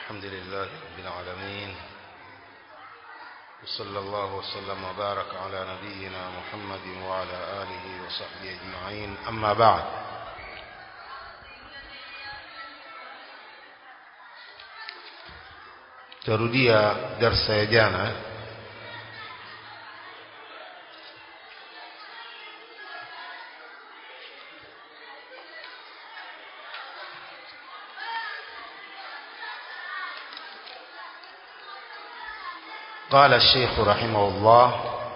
الحمد لله رب العالمين وصلى الله وسلم وبارك على نبينا محمد وعلى آله وصحبه أجمعين أما بعد tarudia darsa ya jana قال الشيخ رحمه الله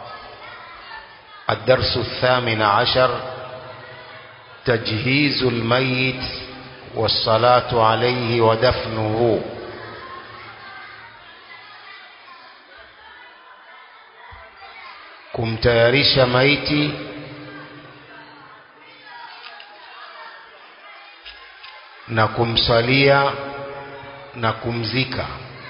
الدرس الثامن عشر تجهيز الميت والصلاة عليه ودفنه kumtayarisha maiti na kumsalia na kumzika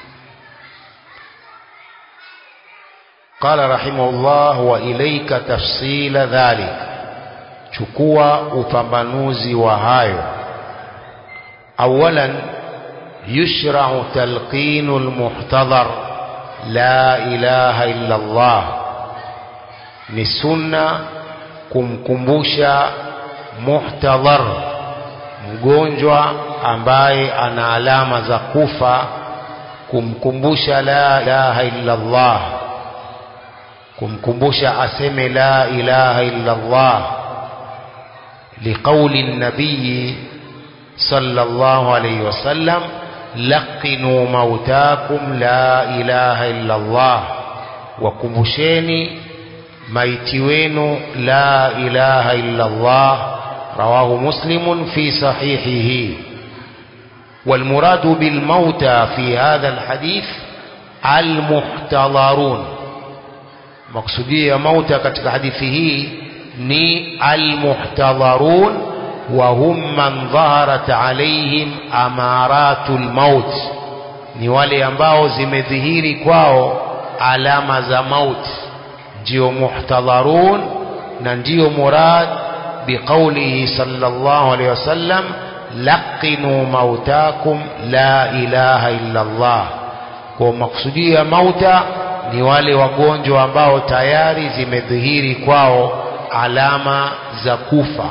قال رحمه الله وإليك تفصيل ذلك chukua upambanuzi wa hayo awalan yushra'u talqinu almuhtadhar la ilaha illa Allah ni sunna kumkumbusha muhtadhar mgonjwa ambaye ana alama za kufa kumkumbusha la ilaha illa Allah kumkumbusha aseme la ilaha illa Allah liqauli nabii sallallahu alayhi wasallam laqinu mautakum la ilaha illa Allah wakumbusheni maiti wenu la ilaha illa Allah rawahu muslimun fi sahihihi والمراد بالموتى في هذا الحديث المحتضرون مقصودية ya mauta katika hadithi hii ni almuhtadharun wa hum man dhaharat alaihim amaratul maut ni wale ambao zimedhihiri kwao alama za mauti ndio muhtadharun na ndio murad biqaulihi sallallahu alayhi wasallam laqinu mautakum la ilaha illa Allah kwa maksudio ya mauta ni wale wagonjwa ambao tayari zimedhihiri kwao alama za kufa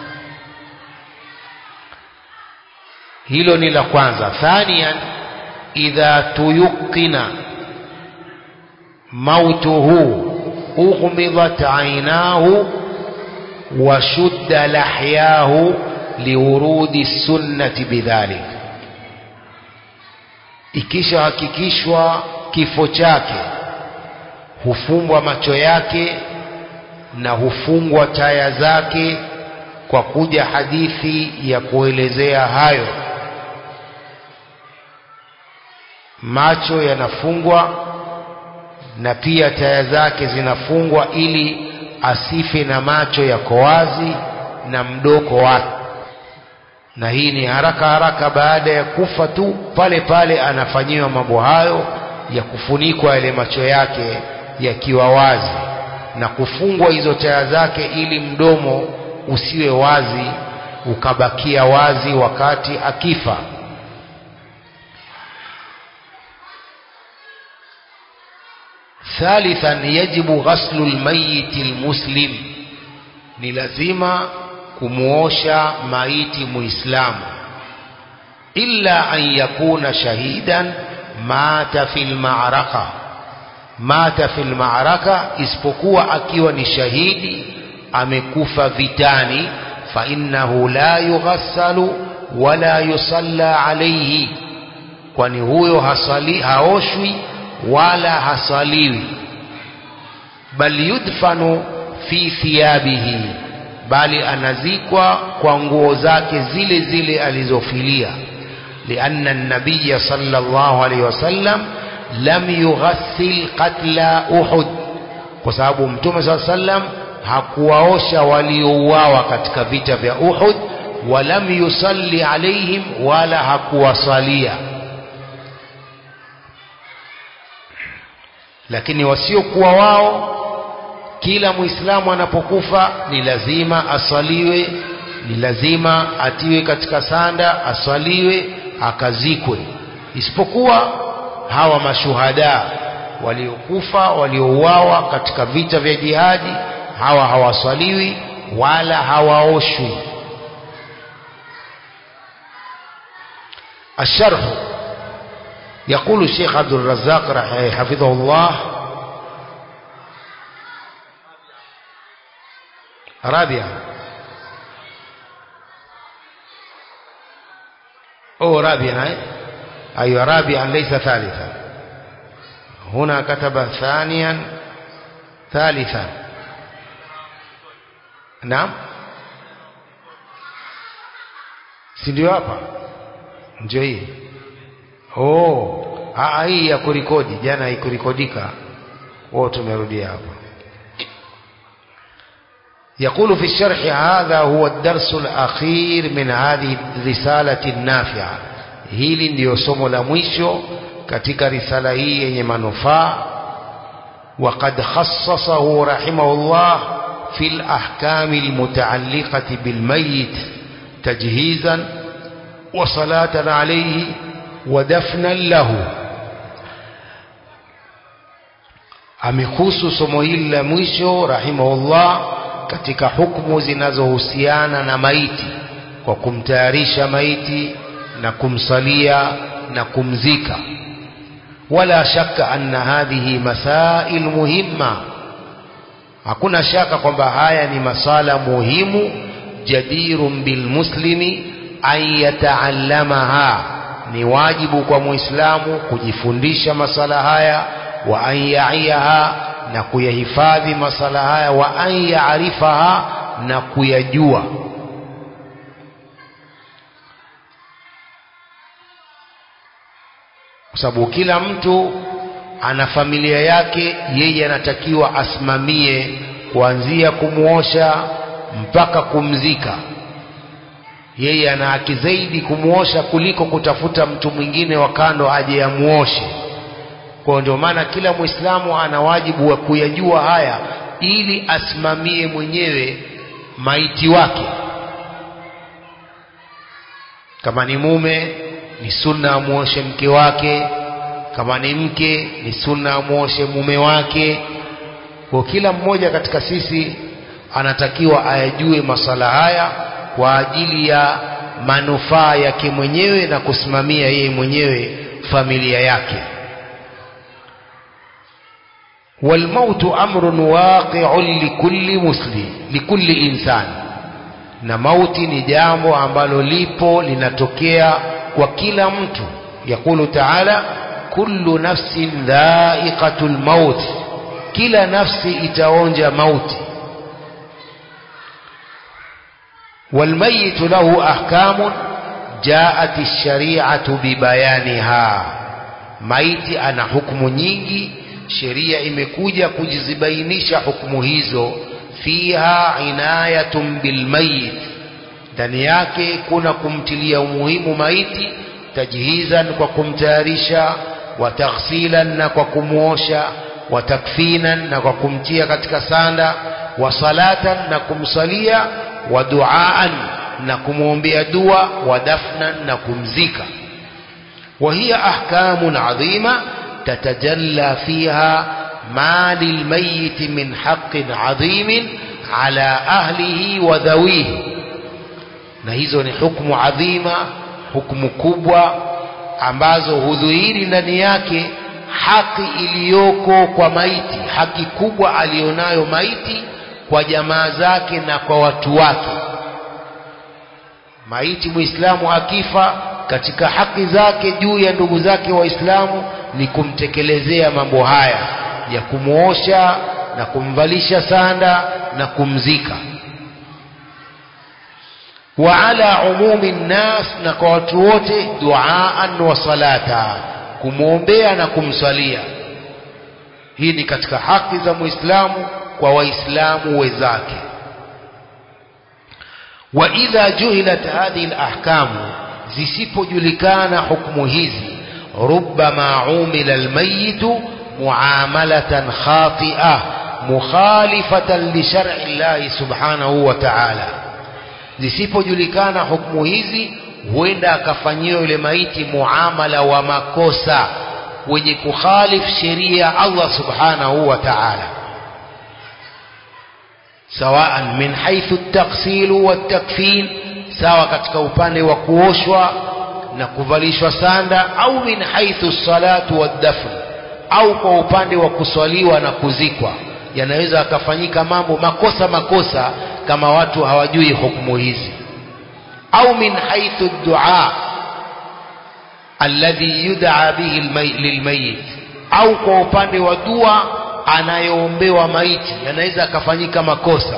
hilo ni la kwanza thaniyan idha tuyuqina mautuhu أغمضت عيناه وشد لحياه لورود السنة بذلك ikisha hakikishwa kifo chake hufungwa macho yake na hufungwa taya zake kwa kuja hadithi ya kuelezea hayo macho yanafungwa na pia taya zake zinafungwa ili asife na macho yako wazi na mdoko wake na hii ni haraka haraka baada ya kufa tu pale pale anafanyiwa mambo hayo ya kufunikwa yale macho yake yakiwa wazi na kufungwa hizo taya zake ili mdomo usiwe wazi ukabakia wazi wakati akifa ثالثا يجب غسل الميت المسلم ni lazima kumuosha maiti muislamu illa an yakuna shahidan mata fil ma'raka mata fil ma'raka isipokuwa akiwa ni shahidi amekufa vitani fa innahu la yughassalu wala yusalla alayhi kwani huyo hasali haoshwi wala hasaliwi bal yudfanu fi thiyabihi bali anazikwa kwa nguo zake zile zile alizofilia lianna an-nabiy sallallahu alayhi wasallam lam yughassil qatla uhud kwa sababu mtume sallallahu alayhi wasallam hakuwaosha waliouawa katika vita vya uhud walam yusalli alaihim wala hakuwasalia lakini wasiokuwa wao kila muislamu anapokufa ni lazima aswaliwe ni lazima atiwe katika sanda aswaliwe akazikwe isipokuwa hawa mashuhada waliokufa waliouawa katika vita vya jihadi hawa hawaswaliwi wala hawaoshwi الشرح يقول الشيخ عبد الرزاق حفظه الله رابعا أو رابعا أي رابعا ليس ثالثا هنا كتب ثانيا ثالثا نعم sindio hapa ndio hii oh aa hii ya kurikodi jana haikurikodika wao tumerudia hapa يقول في الشرح هذا هو الدرس الأخير من هذه الرسالة النافعة hili ndiyo somo la mwisho katika risala hii yenye manufaa وقد خصصه رحمه الله في الأحكام المتعلقة بالميت تجهيزا وصلاة عليه ودفنا له amehusu somo hili la mwisho rahimahullah katika hukumu zinazohusiana na maiti kwa kumtayarisha maiti na kumsalia na kumzika wala shaka anna hadhihi masail muhimma hakuna shaka kwamba haya ni masala muhimu jadirun bilmuslimi an yataallamaha ni wajibu kwa muislamu kujifundisha masala haya wa an yaiyaha na kuyahifadhi masala haya wa an yaarifaha na kuyajua kwa sababu kila mtu ana familia yake yeye anatakiwa asimamie kuanzia kumuosha mpaka kumzika yeye ana haki zaidi kumuosha kuliko kutafuta mtu mwingine wa kando aje amuoshe kwa ndio maana kila muislamu ana wajibu wa kuyajua haya ili asimamie mwenyewe maiti wake kama ni mume ni sunna amuoshe mke wake kama ni mke ni sunna amuoshe mume wake kwa kila mmoja katika sisi anatakiwa ayajue masala haya kwa ajili ya manufaa yake mwenyewe na kusimamia yeye mwenyewe familia yake والموت أمر واقع لكل مسلم لكل إنسان na mauti ni jambo ambalo lipo linatokea kwa kila mtu yakulu taala kullu nafsin dhaiqatul maut kila nafsi itaonja mauti والميت له أحكام جاءت الشريعة ببيانها maiti ana hukumu nyingi sheria imekuja kujizibainisha hukumu hizo fiha inayatun bilmayit ndani yake kuna kumtilia umuhimu maiti tajhizan kwa kumtayarisha wa taghsilan na kwa kumuosha wa takfinan na kwa kumtia katika sanda wa salatan na kumsalia wa duaan na kumwombea dua wa dafnan na kumzika وهي أحكام عظيمة تتجلى فيها ما للميت من حق عظيم على أهله وذويه na hizo ni hukumu adhima hukumu kubwa ambazo hudhuhiri ndani yake haki iliyoko kwa maiti haki kubwa aliyonayo maiti kwa jamaa zake na kwa watu wake maiti muislamu akifa katika haki zake juu ya ndugu zake waislamu ni kumtekelezea mambo haya ya kumuosha na kumvalisha sanda na kumzika wa ala umumi nnas na kwa watu wote duaan wa salata kumwombea na kumswalia hii ni katika haki za muislamu kwa waislamu wenzake wa idha juhilat hadhihi alahkamu zisipojulikana hukumu hizi rubbama umila almayitu muamalatan khati'ah mukhalifatan li shar'i llahi subhanahu wa ta'ala zisipojulikana hukumu hizi huenda akafanyiwa yule maiti muamala wa makosa wenye kukhalif sheria ya Allah subhanahu wa ta'ala sawaan min haythu at-taghsil wa at-takfin sawa katika upande wa kuoshwa na kuvalishwa sanda au min haythu salatu wad-dafn au kwa upande wa kuswaliwa na kuzikwa yanaweza akafanyika mambo makosa makosa kama watu hawajui hukumu hizi au min haythu ad-du'a alladhi yud'a bihi lilmayit au kwa upande wa dua anayoombewa maiti yanaweza akafanyika makosa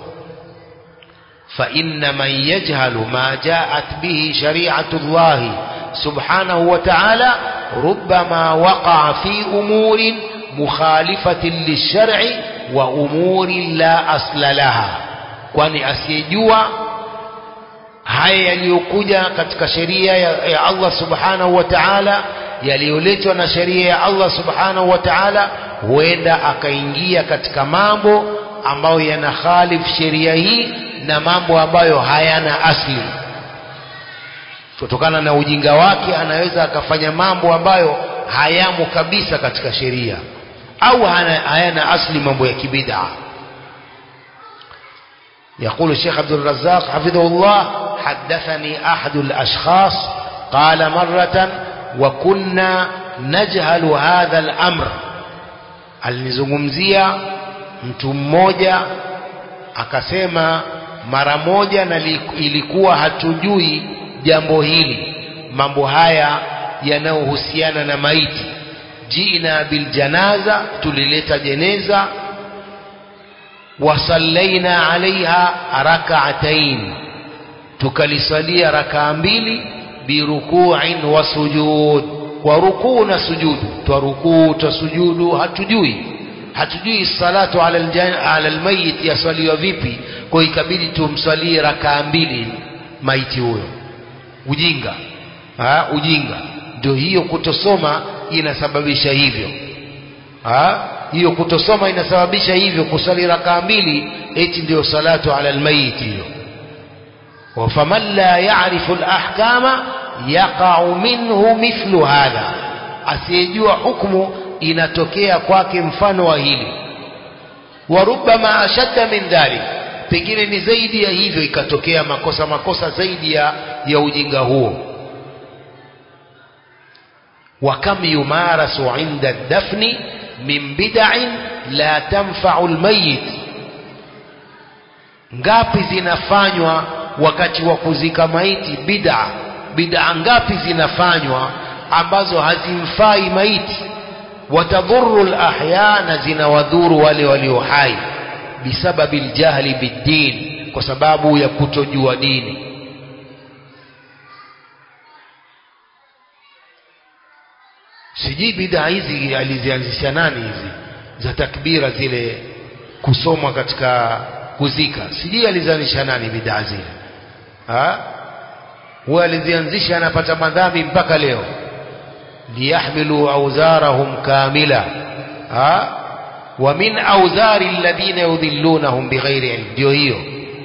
فإن من يجهل ما جاءت به شريعة الله سبحانه وتعالى ربما وقع في أمور مخالفة للشرع وأمور لا أصل لها kwani asiyejua haya yaliyokuja katika sheria ya, ya Allah subhanahu wa ta'ala yaliyoletwa na sheria ya Allah subhanahu wa ta'ala huenda akaingia katika mambo ambayo yanakhalif sheria hii na mambo ambayo hayana asli kutokana na ujinga wake anaweza akafanya mambo ambayo hayamo kabisa katika sheria au hayana asli mambo ya kibid'a يقول الشيخ عبد الرزاق حفظه الله حدثني أحد الأشخاص قال مرة وكنا نجهل هذا الأمر alinizungumzia mtu mmoja akasema mara moja na ilikuwa hatujui jambo hili mambo haya yanayohusiana na maiti jina biljanaza tulileta jeneza wasallaina alaiha rak'atain tukalisalia rakaa mbili biruku'in wa sujud kwa rukuu na sujudu twarukuu twasujudu hatujui hatujui salatu ala ala almayit yaswaliwa vipi kwa ikabidi tumswalie rakaa mbili maiti huyo ujinga ha, ujinga ndio hiyo kutosoma inasababisha hivyo ha? hiyo kutosoma inasababisha hivyo kusali rakaa mbili eti ndio salatu ala almayit hiyo وفمن لا يعرف الأحكام يقع منه مثل هذا asiyejua hukumu inatokea kwake mfano wa hili warubama ashadda min dhalik pengine ni zaidi ya hivyo ikatokea makosa makosa zaidi ya, ya ujinga huo وكم يمارس عند الدفن من بدع لا تنفع الميت ngapi zinafanywa wakati wa kuzika maiti bid'a bid'a ngapi zinafanywa ambazo hazimfai maiti watadhuru alahya na zinawadhuru wale walio hai bisababi aljahli biddin kwa sababu ya kutojua dini sijui bid'a hizi alizianzisha nani hizi za takbira zile kusomwa katika kuzika sijui alizianzisha nani bid'a zile ha huwa alizianzisha anapata madhambi mpaka leo liyahmilu awzarahum kamila ha wa min awzari alladhina yudhillunahum bighairi ilm ndio hiyo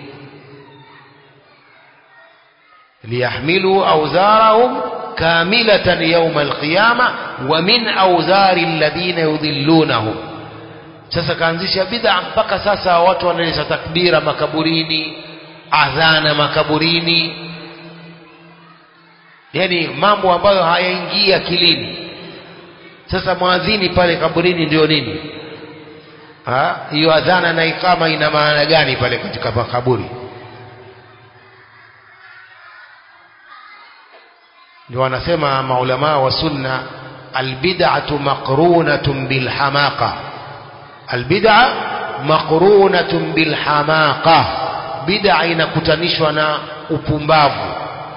liyahmilu awzarahum كاملة يوم القيامة ومن أوزار الذين يضلونهم sasa kaanzisha bid'a mpaka sasa watu wanaeleza takbira makaburini adhana makaburini yani mambo ambayo hayaingii akilini sasa mwadhini pale kaburini ndio nini hiyo adhana na ikama ina maana gani pale katika makaburi ndio wanasema maulama wa sunna albid'atu maqrunatun bilhamaqa albid'a maqrunatun bilhamaqa bid'a inakutanishwa na upumbavu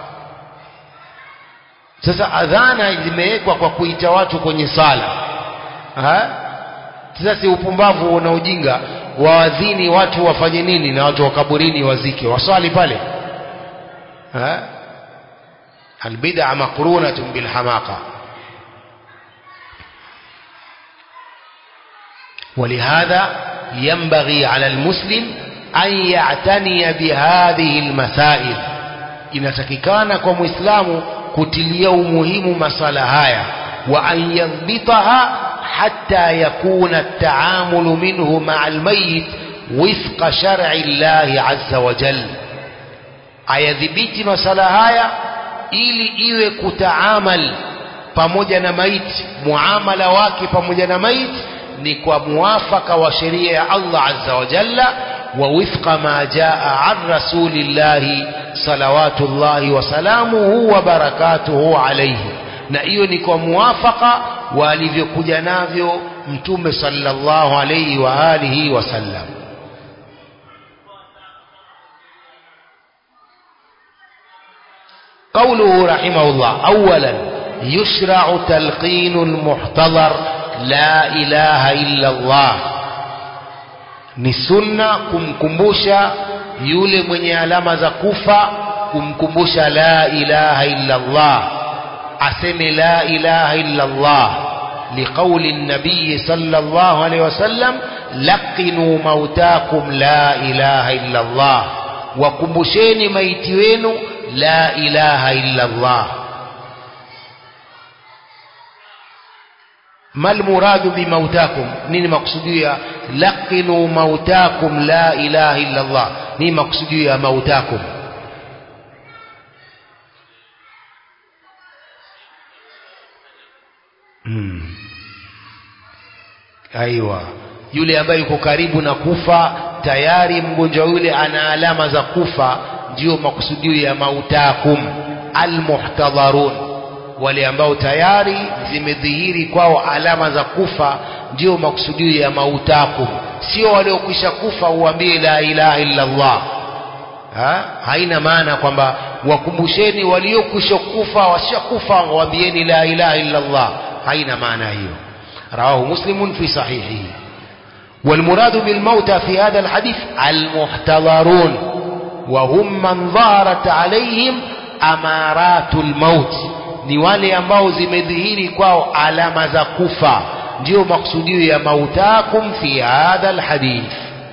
sasa adhana zimewekwa kwa kuita watu kwenye sala ha? sasa si upumbavu na ujinga waadhini watu wafanye nini na watu wa kaburini wazike waswali pale ha? البدع مقرونة بالحماقة ولهذا ينبغي على المسلم أن يعتني بهذه المسائل inatakikana kwa muislamu kutilia umuhimu masala haya wa an yadhbitaha hatta yakuna at-taamulu minhu ma'a al-mayyit wifqa shar'i Allah azza wa jalla ayadhibiti masala haya ili iwe kutaamal pamoja na maiti muamala wake pamoja na maiti ni kwa muwafaka wa sheria ya Allah azza wa jalla wa wifqa ma jaa an rasulillahi salawatullahi wa salamuhu wa barakatuhu alayhi na hiyo ni kwa muwafaka wa alivyokuja navyo mtume sallallahu alayhi wa alihi wasallam قوله رحمه الله أولا يشرع تلقين المحتضر لا إله إلا الله ni sunna kumkumbusha yule mwenye alama za kufa kumkumbusha la ilaha illa Allah aseme la ilaha illa Allah liqauli nabii sallallahu alayhi wasallam laqinu mautakum la ilaha illa Allah wakumbusheni maiti wenu la ilaha illa Allah ما المراد بموتاكم نين مقصودية لقنوا موتاكم لا إله إلا الله نين مقصودية موتاكم hmm. aiwa yule ambaye yuko karibu na kufa tayari mgonjwa yule ana alama za kufa ndio makusudio ya mautakum almuhtadharun wale ambao tayari zimedhihiri kwao alama za kufa ndio makusudio ya mautakum sio waliokwisha kufa uambie la ilaha illa Allah ha? haina maana kwamba wakumbusheni waliokwisha kufa washakufa waambieni la ilaha illa Allah haina maana hiyo رواه مسلم في صحيحه والمراد بالموتى في هذا الحديث المحتضرون وهم من ظهرت عليهم أمارات الموت ni wale ambao zimedhihiri kwao alama za kufa ndio maksudio ya mautakum fi hadha alhadith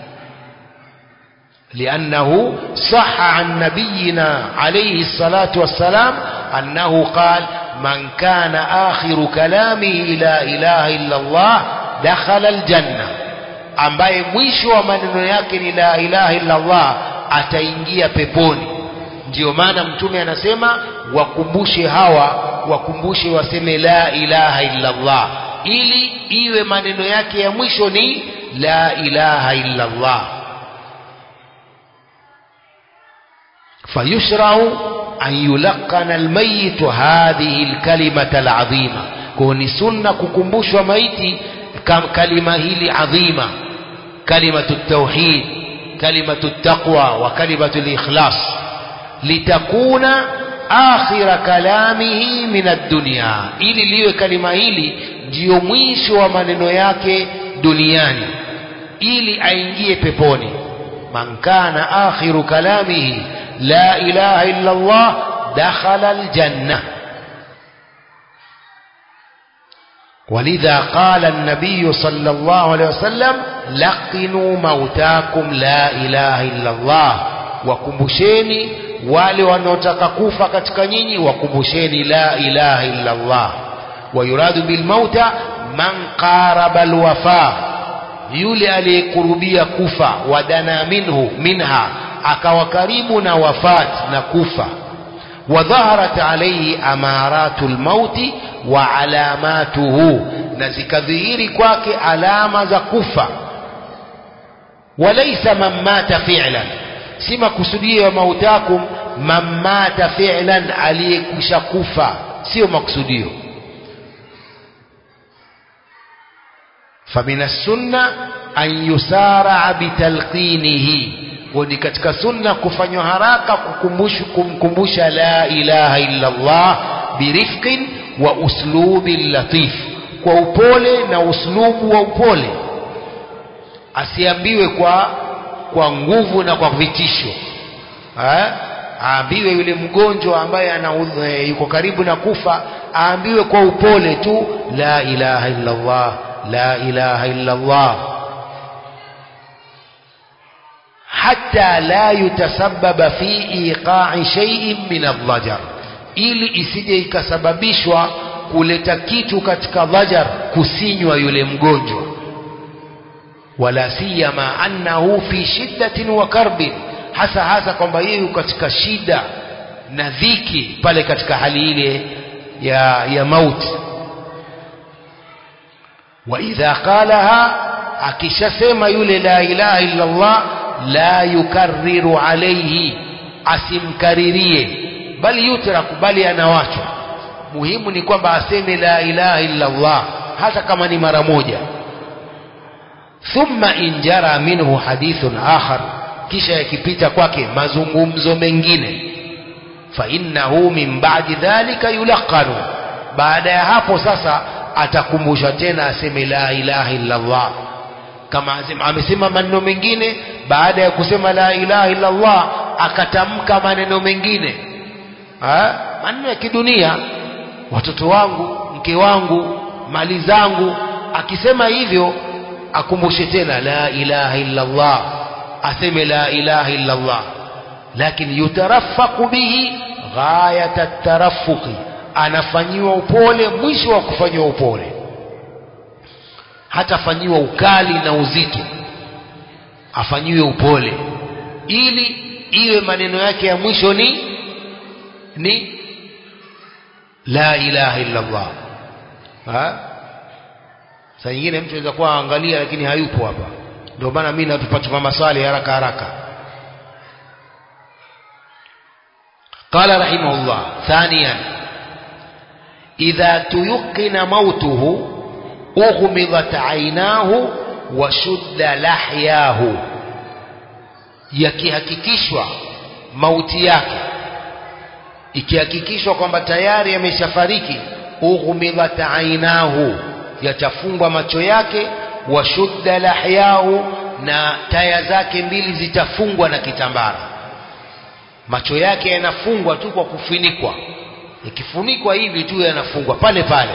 لأنه صح عن نبينا عليه الصلاة والسلام أنه قال من كان آخر كلامه لا إله إلا الله دخل الجنة ambaye mwisho wa maneno yake ni la ilaha illa Allah ataingia peponi ndio maana mtume anasema wakumbushe hawa wakumbushe waseme la ilaha illa Allah ili iwe maneno yake ya mwisho ni la ilaha illa Allah fayushrau an yulaqana almayit hadhihi alkalimata alazima kwa ni sunna kukumbushwa maiti kalima hili adhima kalimatu tauhid kalimatu taqwa wa kalimatu alikhlas litakuna akhira kalamihi min ad-dunya ili liwe kalima hili ndiyo mwisho wa maneno yake duniani ili aingie peponi man kana akhiru kalamihi la ilaha illa Allah dakhala aljanna ولذا قال النبي صلى الله عليه وسلم لقنوا موتاكم لا إله إلا الله وكمبشيني wale wanaotaka kufa katika nyinyi wakumbusheni la ilaha illa Allah wayuradu bilmauta man qaraba alwafa yule aliyekurubia kufa wadana minhu minha akawa karibu na wafat na kufa wadhaharat alayhi amaratu lmauti wa alamatuhu na zikadhihiri kwake alama za kufa walaysa man mata fi'lan si makusudio ya mautakum man mata fi'lan aliyekwisha kufa sio makusudio famina sunna an yusara bitalqinihi ni katika sunna kufanywa haraka kumkumbusha la ilaha illa Allah birifqin wa uslubin latif kwa upole na uslubu wa upole asiambiwe kwa kwa nguvu na kwa vitisho aambiwe yule mgonjwa ambaye ana yuko karibu na kufa aambiwe kwa upole tu la ilaha illa Allah la ilaha illa Allah hatta la yutasababa fi iqa'i shay'in min adh-dhajar ili isije ikasababishwa kuleta kitu katika dhajar kusinywa yule mgonjwa wala siyama annahu fi shiddatin wa karbin hasa hasa kwamba yeye katika shida na dhiki pale katika hali ile ya ya mauti wa idha qalaha akishasema yule la ilaha illa Allah la yukarriru alayhi asimkaririe bali yutraku bali anawachwa muhimu ni kwamba aseme la ilaha illa Allah hata kama ni mara moja thumma in jara minhu hadithun akhar kisha yakipita kwake mazungumzo mengine fa innahu min ba'di dhalika yulaqanu baada ya hapo sasa atakumbusha tena aseme la ilaha illa Allah kama amesema maneno mengine baada ya kusema la ilaha illa Allah akatamka maneno mengine maneno ya kidunia watoto wangu mke wangu mali zangu akisema hivyo akumbushe tena la ilaha illa Allah aseme la ilaha illa Allah lakini yutarafaku bihi ghayata tarafuqi anafanyiwa upole mwisho wa kufanyiwa upole hatafanyiwa ukali na uzito afanyiwe upole ili iwe maneno yake ya mwisho ni ni la ilaha illa Allah ha saa nyingine mtu anaweza kuwa angalia lakini hayupo hapa ndio maana mimi natupatuma maswali haraka haraka قال رحمه الله ثانيا إذا تيقن موته أغمضت عيناه وشد لحياه yakihakikishwa mauti yake ikihakikishwa kwamba tayari ameshafariki ughmidhat ainahu yatafungwa macho yake washudda lahyahu na taya zake mbili zitafungwa na kitambara macho yake yanafungwa tu kwa kufunikwa ikifunikwa hivi tu yanafungwa pale pale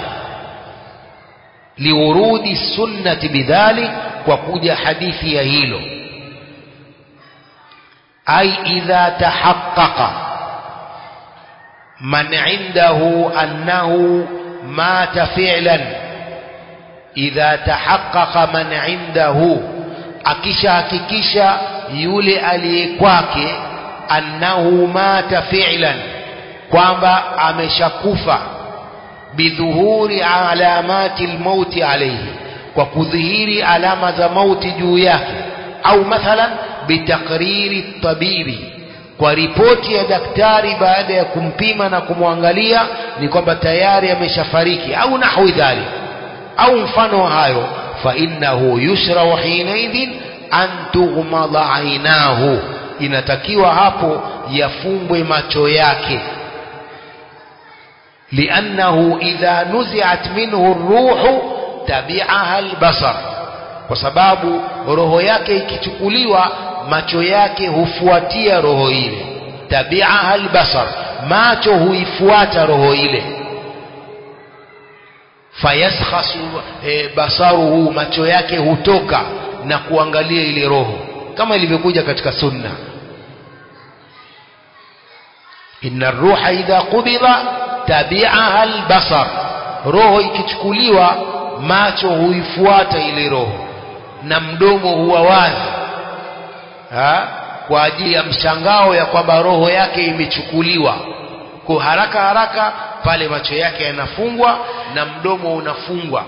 liurudi sunnati bidhalik kwa kuja hadithi ya hilo ai idha tahaqqaqa man indahu annahu mata fi'lan idha tahaqqaqa man indahu akishahakikisha yule aliye kwake annahu mata fi'lan kwamba ameshakufa bidhuhuri alamati almauti alayhi kwa kudhihiri alama za mauti juu yake au mathalan bitakriri tabibi kwa ripoti ya daktari baada ya kumpima na kumwangalia ni kwamba tayari ameshafariki au nahwi dhalik au mfano wa hayo fa innahu yushrau hinaidhin an tughmada ainahu inatakiwa hapo yafumbwe macho yake liannahu idha nuziat minhu ruhu tabi'aha albasar kwa sababu roho yake ikichukuliwa macho yake hufuatia roho ile tabi'aha albasar macho huifuata roho ile fayaskhasu e, basaruhu macho yake hutoka na kuangalia ile roho kama ilivyokuja katika sunna inna ruha idha qubida tabi'aha albasar roho ikichukuliwa macho huifuata ile roho na mdomo huwa wazi ha? kwa ajili ya mshangao ya kwamba roho yake imechukuliwa kwa haraka haraka pale macho yake yanafungwa na mdomo unafungwa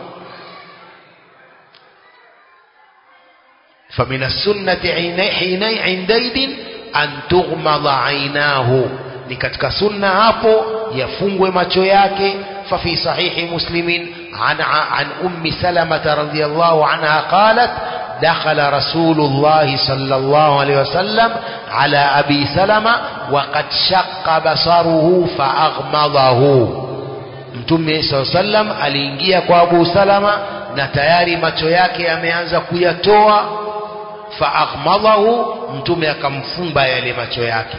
فمن السنة حينئذ عندئذ أن تغمض عيناه ni katika sunna hapo yafungwe macho yake ففي صحيح مسلم عن عن أم سلمة رضي الله عنها قالت دخل رسول الله صلى الله عليه وسلم على أبي سلمة وقد شق بصره فأغمضه Mtume saa sallam aliingia kwa Abu Salama na tayari macho yake yameanza kuyatoa faaghmadahu, Mtume akamfumba yale macho yake.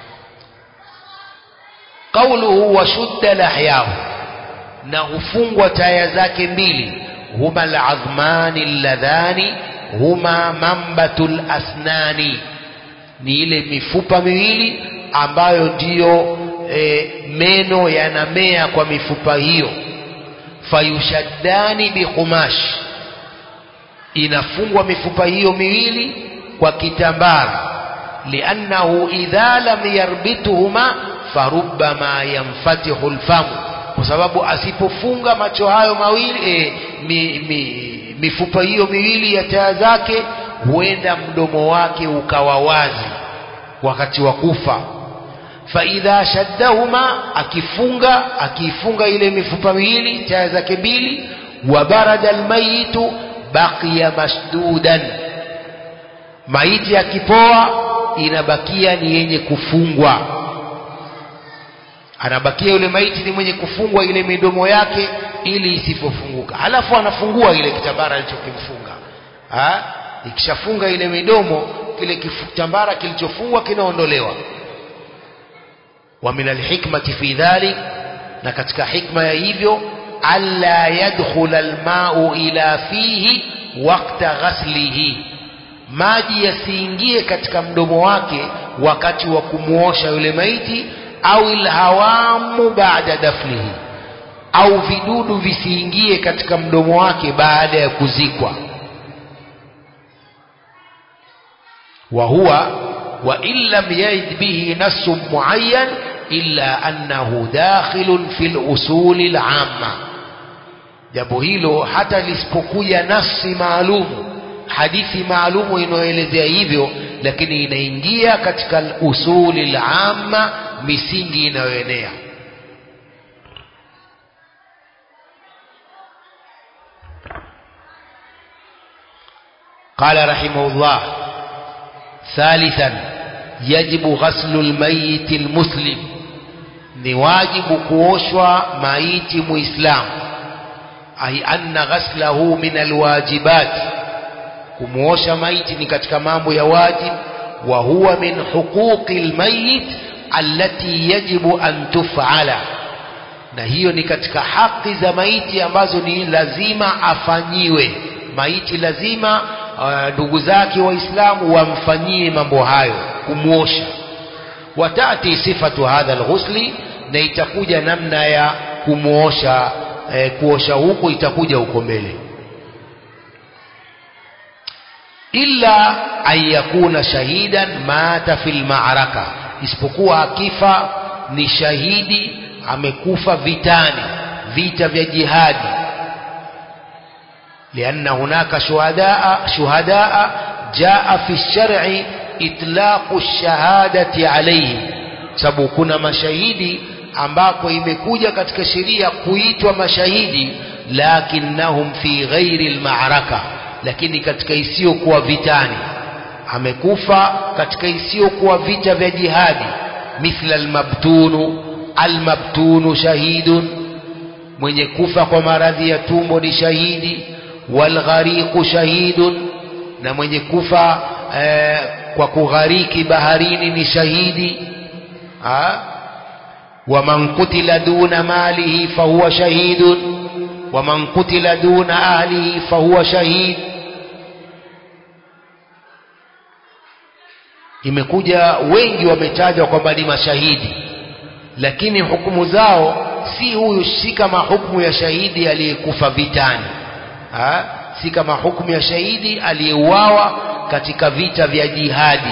Qauluhu washudda lahyahu, na hufungwa taya zake mbili, huma aladhmani alladhani huma mambatul asnani, ni ile mifupa miwili ambayo ndiyo e, meno yanamea kwa mifupa hiyo fayushaddani biqumash inafungwa mifupa hiyo miwili kwa kitambara liannahu idha lam yarbituhuma farubbama yanfatihu lfamu kwa sababu asipofunga macho hayo mawili e, mi, mi, mifupa hiyo miwili ya taa zake huenda mdomo wake ukawa wazi wakati wa kufa faidha shaddahuma akifunga akiifunga ile mifupa miwili taa zake mbili wa barada almayitu baqiya masdudan maiti akipoa inabakia ni yenye kufungwa anabakia yule maiti ni mwenye kufungwa ile midomo yake ili isipofunguka halafu anafungua ile kitambara alichokimfunga ikishafunga ile midomo kile kitambara kilichofungwa kinaondolewa wa min alhikmati fi dhalik na katika hikma ya hivyo alla yadkhula almau ila fihi wakta ghaslihi maji yasiingie katika mdomo wake wakati wa kumuosha yule maiti au ilhawamu baada dafnihi au vidudu visiingie katika mdomo wake baada ya kuzikwa wa huwa wa in lam yarid bihi nassun muayyan illa annahu dakhilun fil usuli al-amma jambo hilo hata lisipokuja nasi maalumu hadithi maalumu inayoelezea hivyo lakini inaingia katika usuli al-amma misingi inayoenea قال رحمه الله ثالثا يجب غسل الميت المسلم ni wajibu kuoshwa maiti muislamu ai anna ghaslahu min alwajibat kumuosha maiti ni katika mambo ya wajib wa huwa min huquqi almayit allati yajibu an tuf'ala na hiyo ni katika haki za maiti ambazo ni lazima afanyiwe maiti lazima ndugu uh, zake waislamu wamfanyie mambo hayo kumwosha watati sifatu hadha alghusli na itakuja namna ya kumwosha eh, kuosha huko itakuja huko mbele illa an yakuna shahidan mata fil ma'raka isipokuwa akifa ni shahidi amekufa vitani vita vya jihadi لأن هناك شهداء شهداء جاء في الشرع إطلاق الشهادة عليه sababu kuna mashahidi ambako imekuja katika sheria kuitwa mashahidi lakinnahum fi ghairi almaraka lakini katika isiyokuwa vitani amekufa katika isiyokuwa vita vya jihadi mithla almabtunu almabtunu shahidun mwenye kufa kwa maradhi ya tumbo ni shahidi walghariqu shahidun na mwenye kufa eh, kwa kughariki baharini ni shahidi ha? waman kutila duna malihi fahuwa shahidun waman kutila duna ahlihi fahuwa shahid imekuja wengi wametajwa kwamba ni mashahidi lakini hukumu zao si huyu si kama hukumu ya shahidi aliyekufa vitani ha? si kama hukumu ya shahidi aliyeuawa katika vita vya jihadi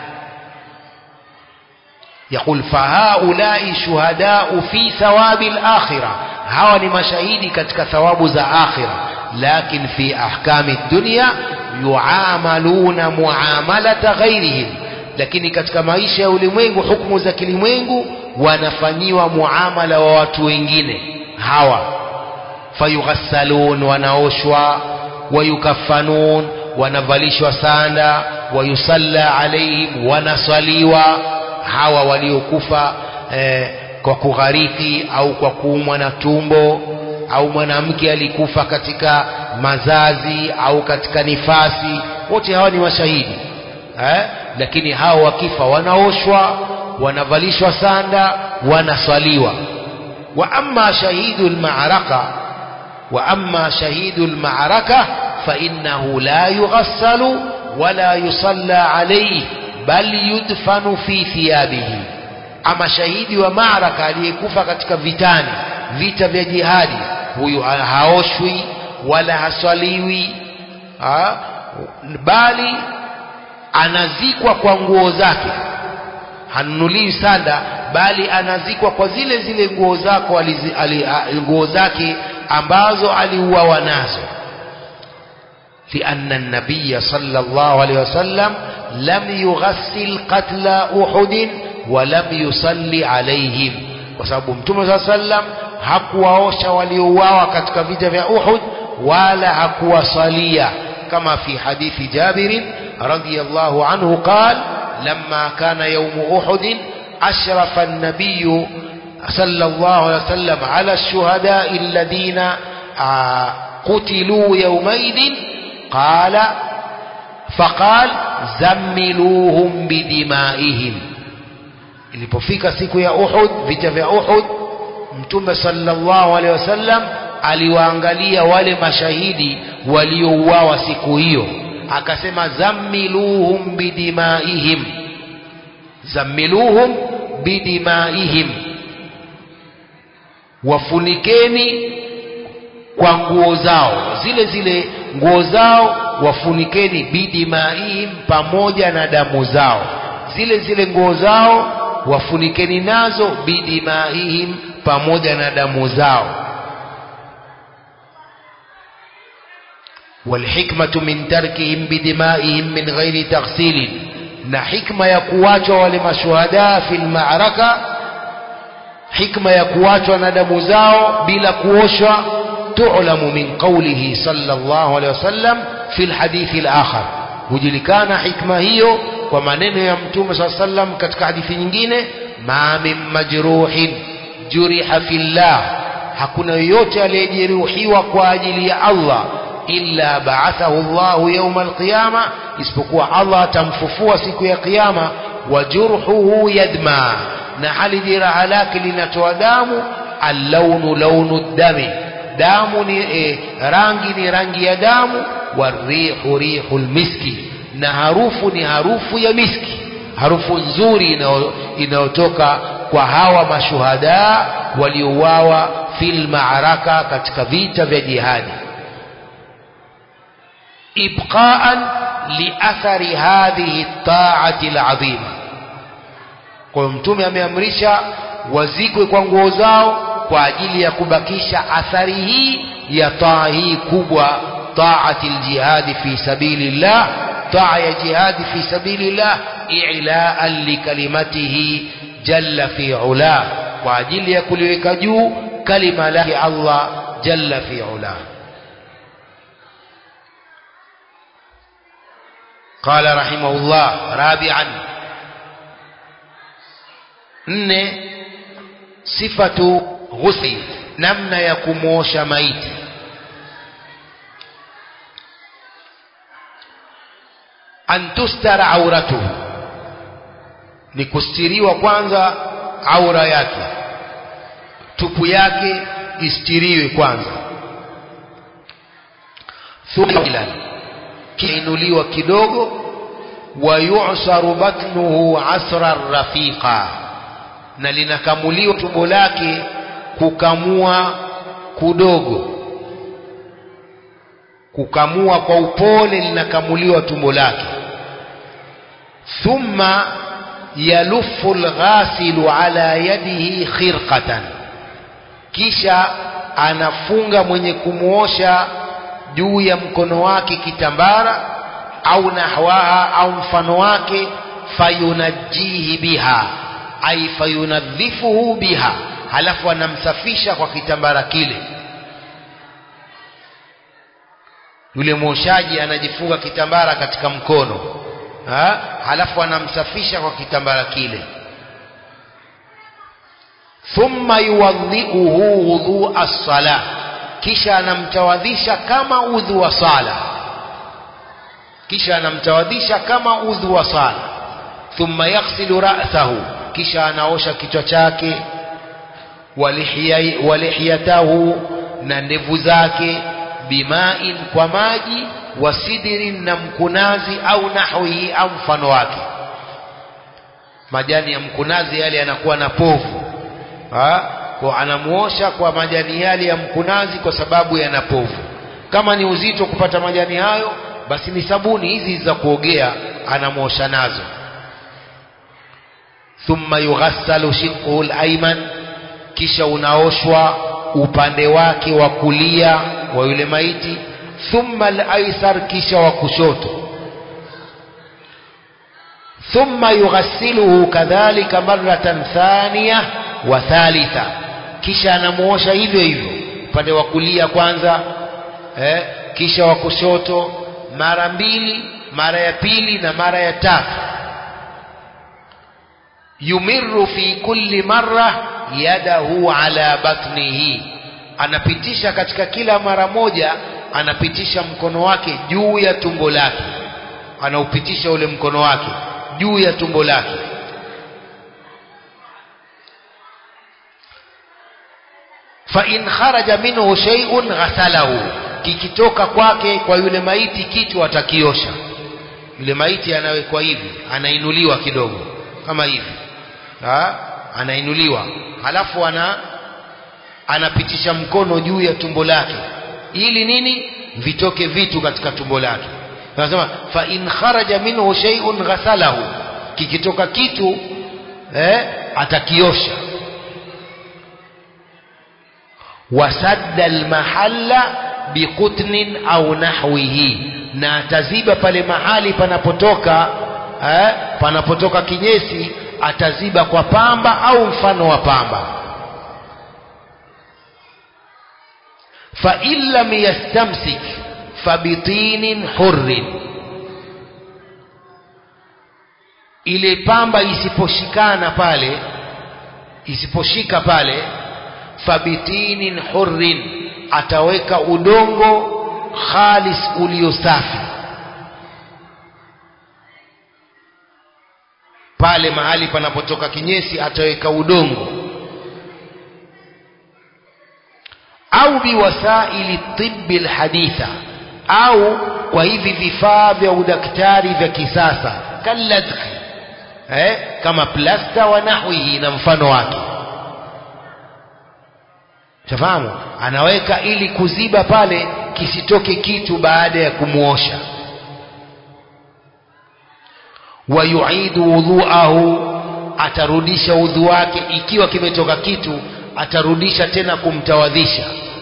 يقول فهؤلاء شهداء في ثواب الآخرة hawa ni mashahidi katika thawabu za akhira lakin fi ahkami dunya yuamaluna muamalata ghairihim lakini katika maisha ya ulimwengu hukumu za kilimwengu wanafanyiwa muamala wa watu wengine hawa fayughassalun wanaoshwa wayukaffanun wanavalishwa sanda wayusalla alaihim wanaswaliwa hawa waliokufa eh, kwa kughariki au kwa kuumwa na tumbo au mwanamke alikufa katika mazazi au katika nifasi wote hawa ni mashahidi eh? lakini hawa wakifa wanaoshwa wanavalishwa sanda wanaswaliwa wa amma shahidu lmaraka wa amma shahidu lmaraka fainnahu la yughassalu wala yusalla alayhi bal yudfanu fi thiyabihi ama shahidi wa maraka aliyekufa katika vitani vita vya jihadi huyu haoshwi wala haswaliwi ha? bali anazikwa kwa nguo zake hanunuliwi sanda bali anazikwa kwa zile zile nguo zako nguo zake ambazo aliuawa nazo لأن النبي صلى الله عليه وسلم لم يغسل قتل أحد ولم يصلي عليهم وسبب متوم صلى الله عليه وسلم hakuwaosha waliouawa katika vita vya Uhud wala hakuwasalia kama fi hadithi Jabir radiyallahu anhu قال لما كان يوم أحد أشرف النبي صلى الله عليه وسلم على الشهداء الذين قتلوا يومئذ قال فقال زملوهم بدمائهم ilipofika siku ya Uhud vita vya Uhud mtume sallallahu alaihi wasallam aliwaangalia wale mashahidi waliouawa siku hiyo akasema zammiluhum bidimaihim zammiluhum bidimaihim wafunikeni kwa nguo zao zile zile nguo zao wafunikeni bidimaihim pamoja na damu zao zile zile nguo zao wafunikeni nazo bidimaihim pamoja na damu zao والحكمة من تركهم بدمائهم من غير تغسيل na hikma ya kuachwa wale mashuhada fil ma'raka hikma ya kuachwa na damu zao bila kuoshwa tu'lamu min qawlihi sallallahu alaihi wasallam fil hadithi al-akhar hujulikana hikma hiyo kwa maneno ya mtume sallallahu alaihi wasallam katika hadithi nyingine ma min majruhin juriha fillah hakuna yoyote aliyejeruhiwa kwa ajili ya Allah illa ba'athahu Allah yawm al-qiyama isipokuwa Allah atamfufua siku ya kiyama wa jurhuhu yadma na hali jeraha lake linatoa damu allaunu launu dami damu ni e, rangi ni rangi ya damu warihu rihul miski na harufu ni harufu ya miski harufu nzuri inayotoka kwa hawa mashuhada waliouawa fil ma'araka katika vita vya jihadi ibqaan liathari hadhihi taati alazima kwa hiyo mtume ameamrisha wazikwe kwa nguo zao kwa ajili ya kubakisha athari hii ya taa hii kubwa taati aljihadi fi sabilillah taa ya jihadi fi sabilillah i'laan likalimatihi jalla fi ula kwa ajili ya kuliweka juu kalima lake Allah jalla fi ula قال رحمه الله رابعا nne sifatu ghusl namna ya kumwosha maiti an tustara auratuhu ni kustiriwa kwanza aura yake tupu yake istiriwe kwanza thumma kiinuliwa kidogo wa yu'saru batnuhu asra rafiqa na linakamuliwa tumbo lake kukamua kudogo kukamua kwa upole linakamuliwa tumbo lake thumma yaluffu alghasilu ala yadihi khirqatan kisha anafunga mwenye kumuosha juu ya mkono wake kitambara au nahwaha au mfano wake fayunajihi biha ay fayunadhifuhu biha halafu anamsafisha kwa kitambara kile yule mwoshaji anajifunga kitambara katika mkono ha? halafu anamsafisha kwa kitambara kile thumma yuwadhiuhu wudhu as-salah kisha anamtawadhisha kama udhu wa sala kisha anamtawadhisha kama udhu wa sala thumma yaghsilu ra'sahu kisha anaosha kichwa chake walihiyatahu na ndevu zake bimain kwa maji wasidirin na mkunazi au nahwihi au mfano wake majani ya mkunazi yale yanakuwa na povu ha? kwa anamuosha kwa majani yale ya mkunazi kwa sababu yana povu kama ni uzito kupata majani hayo basi ni sabuni hizi za kuogea anamuosha nazo thumma yughassalu shiqhu al-ayman kisha unaoshwa upande wake wa kulia wa yule maiti thumma al-aysar kisha wa kushoto thumma yughassiluhu kadhalika marratan thaniya wa thalitha kisha anamuosha hivyo hivyo upande wa kulia kwanza eh, kisha wa kushoto mara mbili mara ya pili na mara ya tatu yumirru fi kulli marra yadahu ala batnihi anapitisha katika kila mara moja anapitisha mkono wake juu ya tumbo lake anaupitisha ule mkono wake juu ya tumbo lake fa in kharaja minhu shay'un ghasalahu kikitoka kwake kwa yule maiti kitu atakiosha yule maiti anawekwa hivi anainuliwa kidogo kama hivi ha? anainuliwa halafu ana anapitisha mkono juu ya tumbo lake ili nini vitoke vitu katika tumbo lake anasema fa in kharaja minhu shay'un ghasalahu kikitoka kitu eh, atakiosha wasadda almahalla biqutnin au nahwihi na ataziba pale mahali panapotoka eh, panapotoka kinyesi ataziba kwa pamba au mfano wa pamba fa in lam yastamsik fabitinin hurrin ile pamba isiposhikana pale isiposhika pale fabitinin hurrin ataweka udongo khalis ulio safi pale mahali panapotoka kinyesi ataweka udongo au biwasaili tibbi lhaditha au kwa hivi vifaa vya udaktari vya kisasa kalladhi eh, kama plasta wa nahwihi na mfano wake tafahamu anaweka ili kuziba pale kisitoke kitu baada ya kumuosha wayuidu wudhuahu atarudisha udhu wake ikiwa kimetoka kitu atarudisha tena kumtawadhisha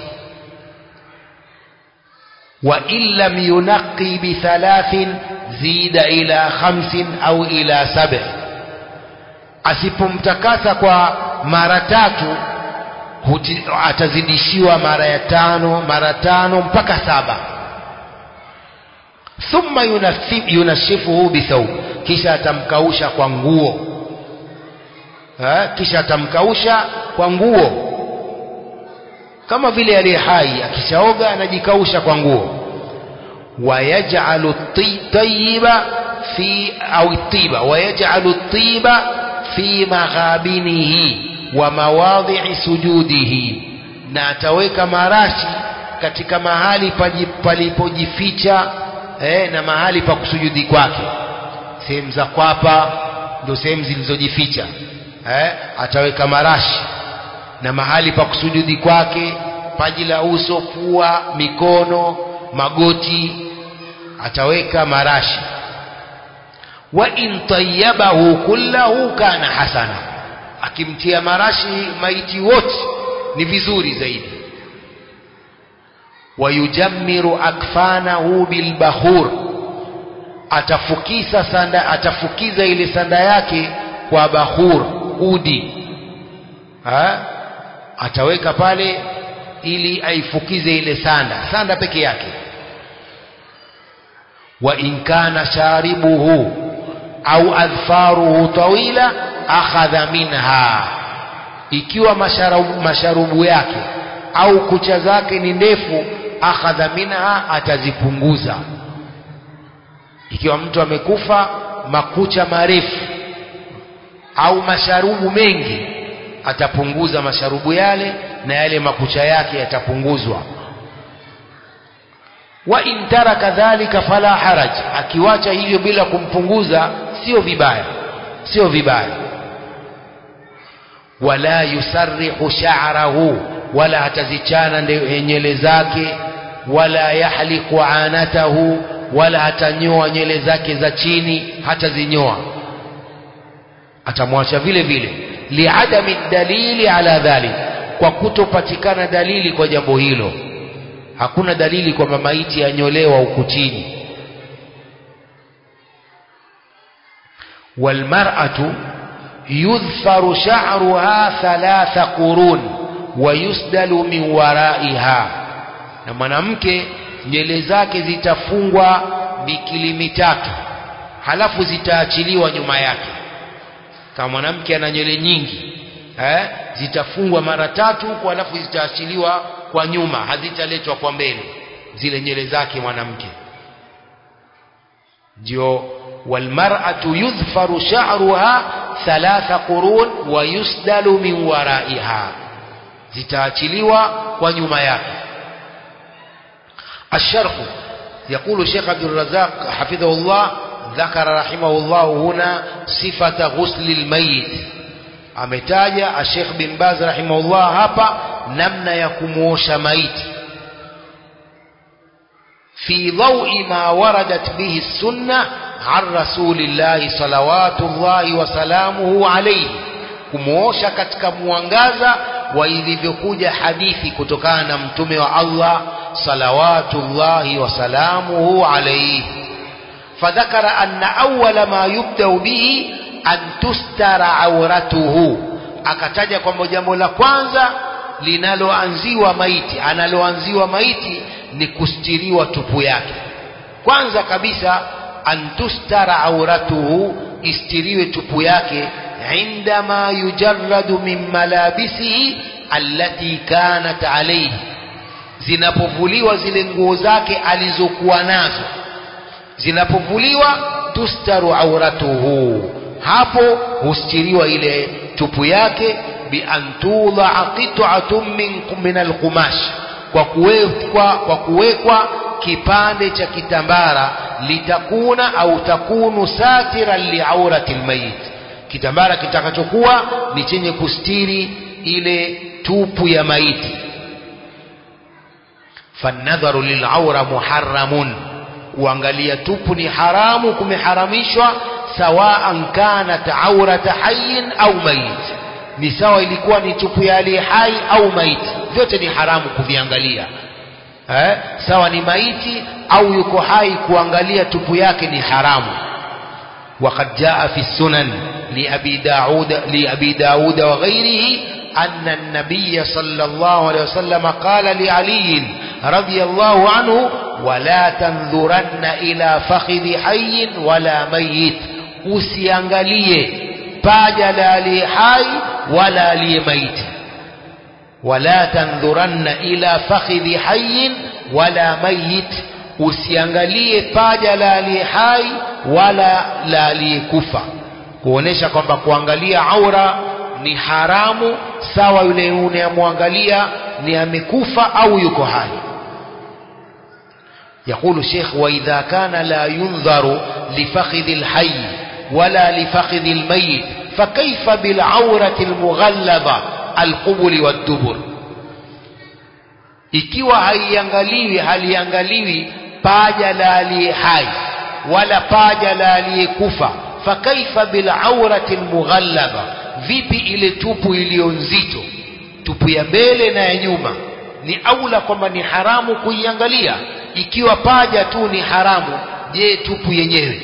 wa in lam yunaqi bithalathin zida ila khamsin au ila sab'i asipomtakasa kwa mara tatu huti, atazidishiwa mara ya tano mara tano mpaka saba thumma yunashifuhu bithawb kisha atamkausha kwa nguo ha? kisha atamkausha kwa nguo kama vile aliye hai akishaoga anajikausha kwa nguo wayaj'alu tayyiba fi au tiba wayaj'alu tiba fi maghabinihi wa mawadhi'i sujudihi na ataweka marashi katika mahali palipojificha eh, na mahali pa kusujudi kwake sehemu za kwapa ndio sehemu zilizojificha eh, ataweka marashi na mahali pa kusujudi kwake paji la uso pua mikono magoti ataweka marashi wa in tayyabahu kullahu kana hasana akimtia marashi maiti wote ni vizuri zaidi wayujammiru akfanahu bilbahur atafukisa sanda atafukiza ile sanda yake kwa bahur udi ha? ataweka pale ili aifukize ile sanda sanda peke yake wa in kana sharibuhu au adfaruhu tawila akhadha minha ikiwa masharubu, masharubu yake au kucha zake ni ndefu akhadha minha atazipunguza ikiwa mtu amekufa makucha marefu au masharubu mengi atapunguza masharubu yale na yale makucha yake yatapunguzwa wa in taraka dhalika fala haraj akiwacha hivyo bila kumpunguza sio vibaya sio vibaya wala yusarrihu sha'rahu wala hatazichana nywele zake wala yahliku anatahu wala hatanyoa nywele zake za chini hatazinyoa atamwacha vile vile liadami dalili ala dhalik kwa kutopatikana dalili kwa jambo hilo hakuna dalili kwamba maiti yanyolewa huku chini walmar'atu yudhfaru sha'ruha thalatha qurun wa yusdalu min waraiha na mwanamke nywele zake zitafungwa mikili mitatu halafu zitaachiliwa nyuma yake kama mwanamke ana nywele nyingi eh, zitafungwa mara tatu huko halafu zitaachiliwa kwa nyuma hazitaletwa kwa mbele zile nywele zake mwanamke ndio walmar'atu yudhfaru sha'ruha thalatha qurun wa yusdalu min waraiha zitaachiliwa kwa nyuma yake الشرح يقول الشيخ عبد الرزاق حفظه الله ذكر رحمه الله هنا صفة غسل الميت ametaja Sheikh bin Baz rahimahullah hapa namna ya kumuosha maiti fi dhawi ma waradat bihi sunna an rasulillahi salawatullahi wa salamuhu alayhi kumuosha katika mwangaza wa ilivyokuja hadithi kutokana na mtume wa Allah salawatullahi wa salamuhu alayhi فذكر أن أول ما يبدأ به an tustara auratuhu akataja kwamba jambo la kwanza linaloanziwa maiti analoanziwa maiti ni kustiriwa tupu yake kwanza kabisa an tustara auratuhu istiriwe tupu yake indama yujarradu min malabisihi allati kanat alayhi zinapovuliwa zile nguo zake alizokuwa nazo zinapovuliwa tustaru auratuhu hapo hustiriwa ile tupu yake bi antudha qit'atun min min alqumash kwa kuwekwa kwa kuwekwa kipande cha kitambara litakuna au takunu satiran liaurati almayit kitambara kitakachokuwa ni chenye kustiri ile tupu ya maiti fanadharu lilaura muharramun kuangalia tupu ni haramu kumeharamishwa sawaan kanat aurata hayyin au mayit ni sawa ilikuwa ni tupu ya aliye hai au maiti vyote ni haramu kuviangalia eh? sawa ni maiti au yuko hai kuangalia tupu yake ni haramu وقد جاء في السنن لأبي داود, لأبي داود وغيره أن النبي صلى الله عليه وسلم قال لعلي رضي الله عنه ولا تنظرن إلى فخذ حي ولا ميت usiangalie paja la aliye hai wala aliye maiti wala tandhuranna ila fakhidhi hayyin wala mayit usiangalie paja la aliye hai wala la aliyekufa kuonesha kwamba kuangalia aura ni haramu sawa yule unayemwangalia ni amekufa au yuko hai يقول الشيخ وإذا كان لا ينظر لفخذ الحي ولا لفخذ الميت فكيف بالعورة المغلظة القبل والدبر ikiwa haiangaliwi haliangaliwi paja la aliye hai wala paja la aliyekufa fakaifa bilaurati lmughallaba vipi ile tupu iliyo nzito tupu ya mbele na ya nyuma ni aula kwamba ni haramu kuiangalia ikiwa paja tu ni haramu je tupu yenyewe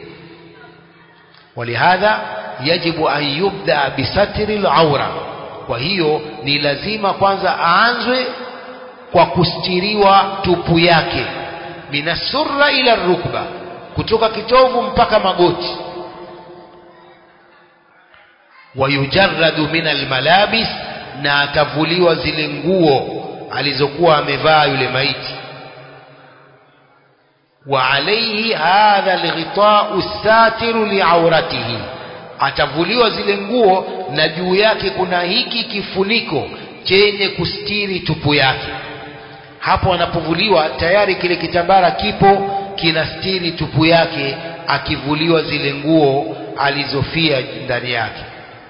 ولهذا يجب أن يبدأ بستر العورة kwa hiyo ni lazima kwanza aanzwe kwa kustiriwa tupu yake minasurra ila rukba kutoka kitovu mpaka magoti wayujarradu min almalabis na atavuliwa zile nguo alizokuwa amevaa yule maiti وعليه هذا الغطاء الساتر لعورته atavuliwa zile nguo na juu yake kuna hiki kifuniko chenye kustiri tupu yake hapo anapovuliwa tayari kile kitambara kipo kinastiri tupu yake akivuliwa zile nguo alizofia ndani yake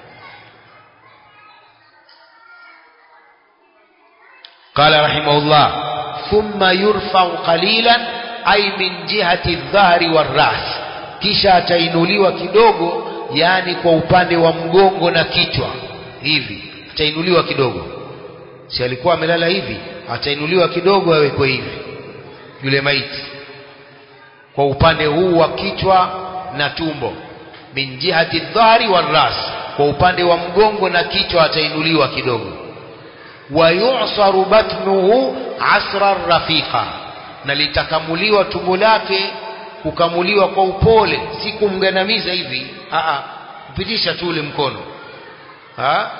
قال رحمه الله ثم يرفع قليلا أي من جهة الظهر والرأس kisha atainuliwa kidogo yani kwa upande wa mgongo na kichwa hivi atainuliwa kidogo si alikuwa amelala hivi atainuliwa kidogo awekwe hivi yule maiti kwa upande huu wa kichwa na tumbo min jihati dhahri waras kwa upande wa mgongo na kichwa atainuliwa kidogo wayusaru batnuhu asra rafiqa na litakamuliwa tumbo lake kukamuliwa kwa upole si kumgandamiza hivi a kupitisha tu ule mkono ha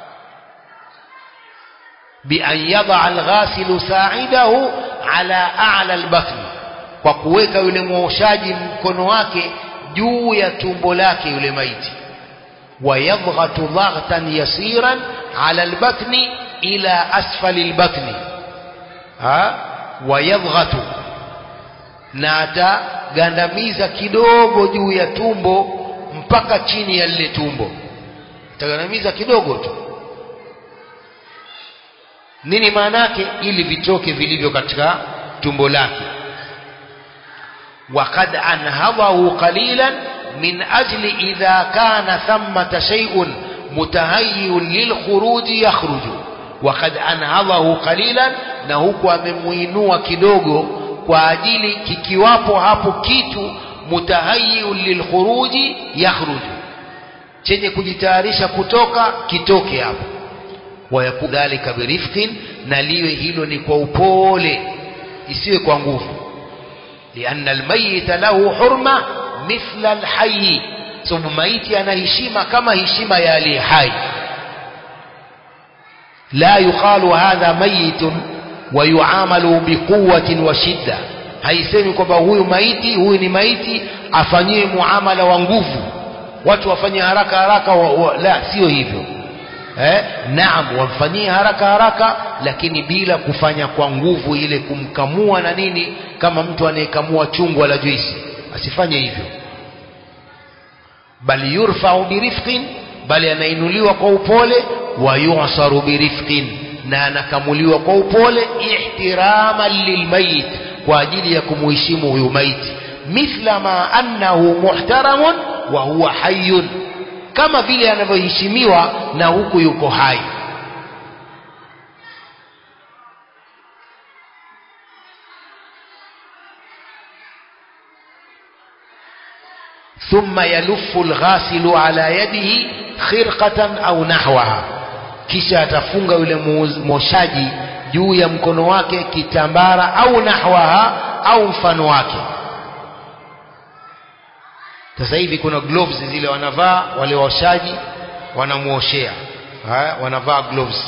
بأن يضع الغاسل ساعده على أعلى البطن kwa kuweka yule mwoshaji mkono wake juu ya tumbo lake yule maiti wayadghatu dhaghtan yasiran ala albatni ila asfali albatni ha wayadghatu na atagandamiza kidogo juu ya tumbo mpaka chini ya lile tumbo atagandamiza kidogo tu nini maana yake ili vitoke vilivyo katika tumbo lake وقد أنهضه قليلا من أجل إذا كان ثمة شيء متهيئ للخروج يخرج وقد أنهضه قليلا نهوك أمموينوا كدوغو kwa ajili kikiwapo hapo kitu mutahayiun lilkhuruji yakhruju chenye kujitayarisha kutoka kitoke hapo wayaku dhalika birifqin na liwe hilo ni kwa upole isiwe kwa nguvu lianna almayita lahu hurma mithla alhayy sababu maiti ana heshima kama heshima ya aliye hai la yuqalu hadha mayitun wayuamalu biquwatin wa shidda haisemi kwamba huyu maiti huyu ni maiti afanyiwe muamala wa nguvu watu wafanye haraka haraka wa, wa, la sio hivyo eh, naam wamfanyie haraka haraka lakini bila kufanya kwa nguvu ile kumkamua na nini kama mtu anayekamua chungwa la juisi asifanye hivyo bali yurfau birifqin bali anainuliwa kwa upole wa yusaru birifqin na anakamuliwa kwa upole ihtiraman lilmayit kwa ajili ya kumuheshimu huyu maiti mithla ma annahu muhtaramun wa huwa hayyun kama vile anavyoheshimiwa na huku yuko hai ثم يلف الغاسل على يده خرقة أو نحوها kisha atafunga yule moshaji juu ya mkono wake kitambara au nahwaha au mfano wake sasa hivi kuna gloves zile wanavaa wale washaji wanamuoshea wanavaa gloves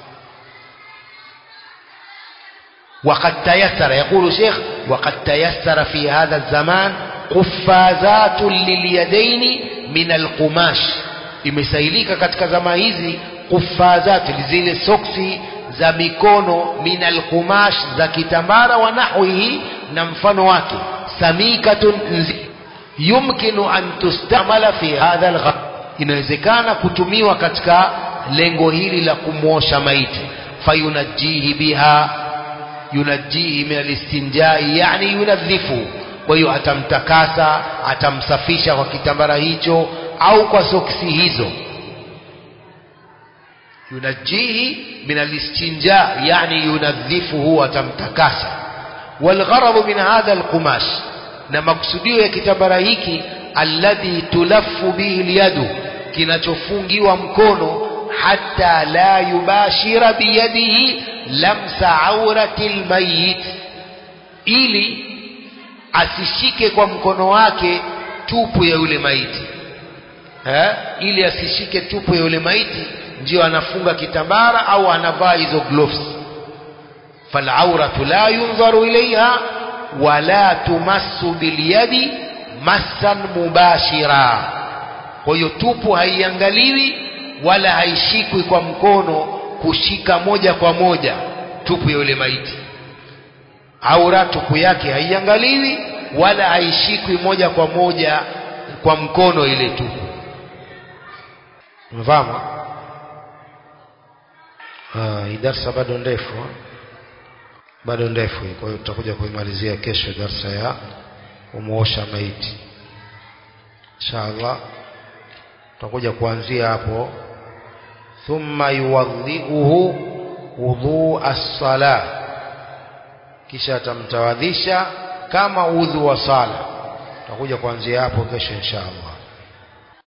وقد تيسر يقول شيخ وقد تيسر في هذا الزمان قفازات لليدين من القماش imesailika katika zama hizi kufazat zile soksi za mikono min alqumash za kitambara wa nahwihi na mfano wake samikatun yumkinu an tustamala fi hadha alghar inawezekana kutumiwa katika lengo hili la kumwosha maiti fayunajihi biha yunajihi min alistinjai yani yunadhifu kwa hiyo atamtakasa atamsafisha kwa kitambara hicho au kwa soksi hizo yunajihi min alistinja yani yunadhifuhu atamtakasa walgharadu min hadha alqumash na maksudio ya kitambara hiki alladhi tulaffu bihi lyadu kinachofungiwa mkono hata la yubashira biyadihi lamsa aurati lmayit ili asishike kwa mkono wake tupu ya yule maiti eh? ili asishike tupu ya yule maiti ndio anafunga kitambara au anavaa hizo gloves falauratu la yunzaru ilaiha wala tumassu bilyadi massan mubashira kwa hiyo tupu haiangaliwi wala haishikwi kwa mkono kushika moja kwa moja tupu ya yule maiti aura tupu yake haiangaliwi wala haishikwi moja kwa moja kwa mkono ile tu umefahamu ah hii darsa bado ndefu bado ndefu kwa hiyo tutakuja kuimalizia kesho darsa ya kumuosha maiti inshallah tutakuja kuanzia hapo thumma yuwadhiuhu wudhu as-sala kisha atamtawadhisha kama udhu wa sala tutakuja kuanzia hapo kesho inshallah